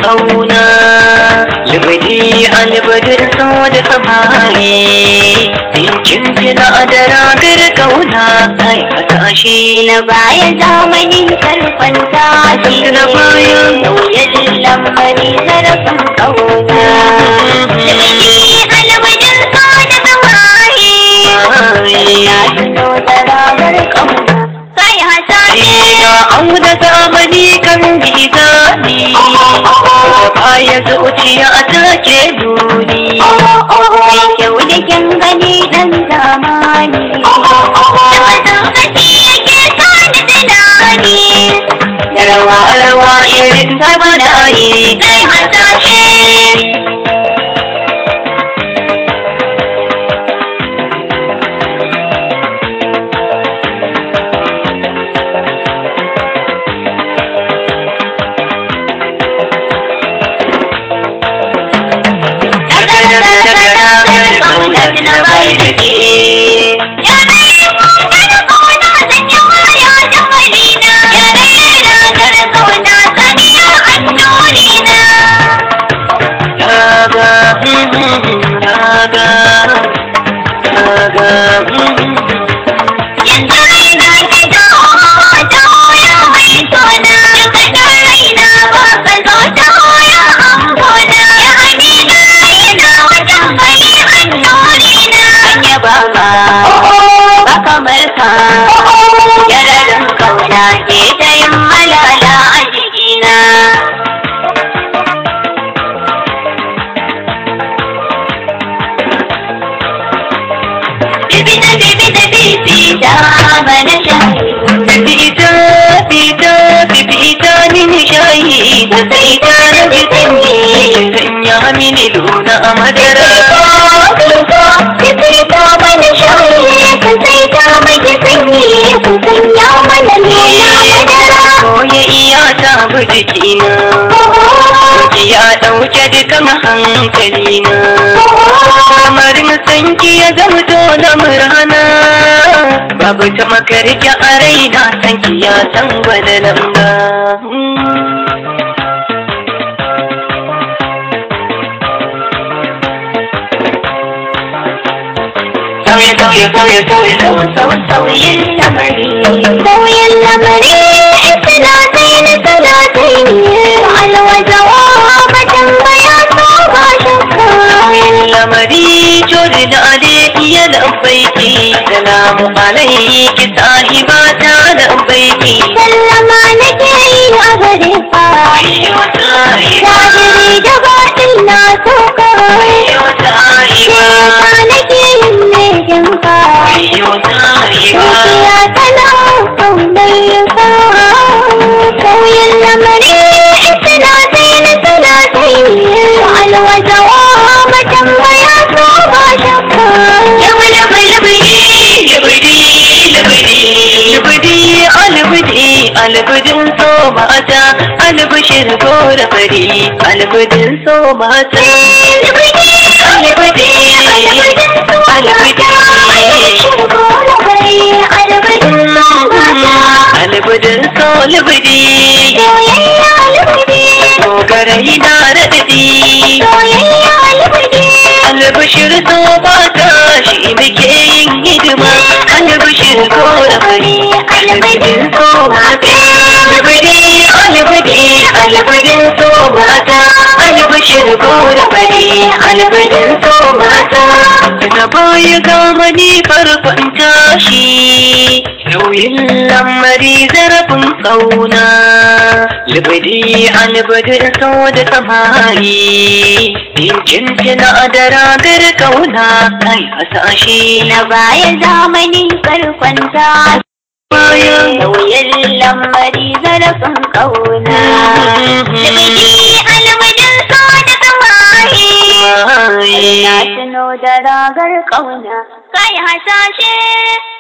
kauna libadi albadin so da samari kin fina da ragar kauna ai hasashe na baya zamani karfanta shi na baya sauyin lamari zarafin kauna Libidi alwajin so da samari Ya tuno da ragar kauna Kai hasashe Ina auna zamani kan gizani da baya zuciya take nuni Mai kyau da kyan gani dan zamani Da mazaukaci yake sa da tunani da rawa rawa irin ta bana yi Kai hasashe kamar ka yararin kauna ke ta yin malala a jikina Bibi da bibi da bibi da bana shayi Fita, fita, fita mini shayi da sai ta rage sanyi sanya mini luna a madara. Koya iya ta bi jikina, ya ɗauke dukan hankalina. Kamarin sanki ya zamto na murhana, babu ta makarki a raina sanki ya san gwada lamba. Sauye, sauye, sauye, sauye, sauye, sauye, Sauyin lamari, sauyin lamari, suna sai na suna sai ne, alwajawa matan baya so ba shakka. lamari jori da alaihi ya lambaiki salamu alaiki sahiba ta lambaiki Sallama nake yi a gare ka, zahiri da batin na so ka. Sheka nake yin lejin ka, zuciya tana kaunar ka. Sauyin lamari, suna sai na suna sai ne, alwajawa matan baya so ba shakka. Yawa lamari, Albidi, albidin so mata, albishir gora fari, albidin so mata. Albidi, albidin so albidi, dogarai na raɗaɗi. Albishir so mata shi muke yin hidima, albishir gora fari, albidin so mata. Albidi, albidi, albidin so mata, albishir gora fari, albidin so mata. Na baya gama ni farkon tashi, nauyin lamari zarafin kauna. Libidi albidin so da samari, Injin fina da ragar kauna, kai hasashe na baya zamani farkonta bayan sauyin lamari zarafin kauna Libidi alwadin so da samari Na tuno da ragar kauna kai hasashe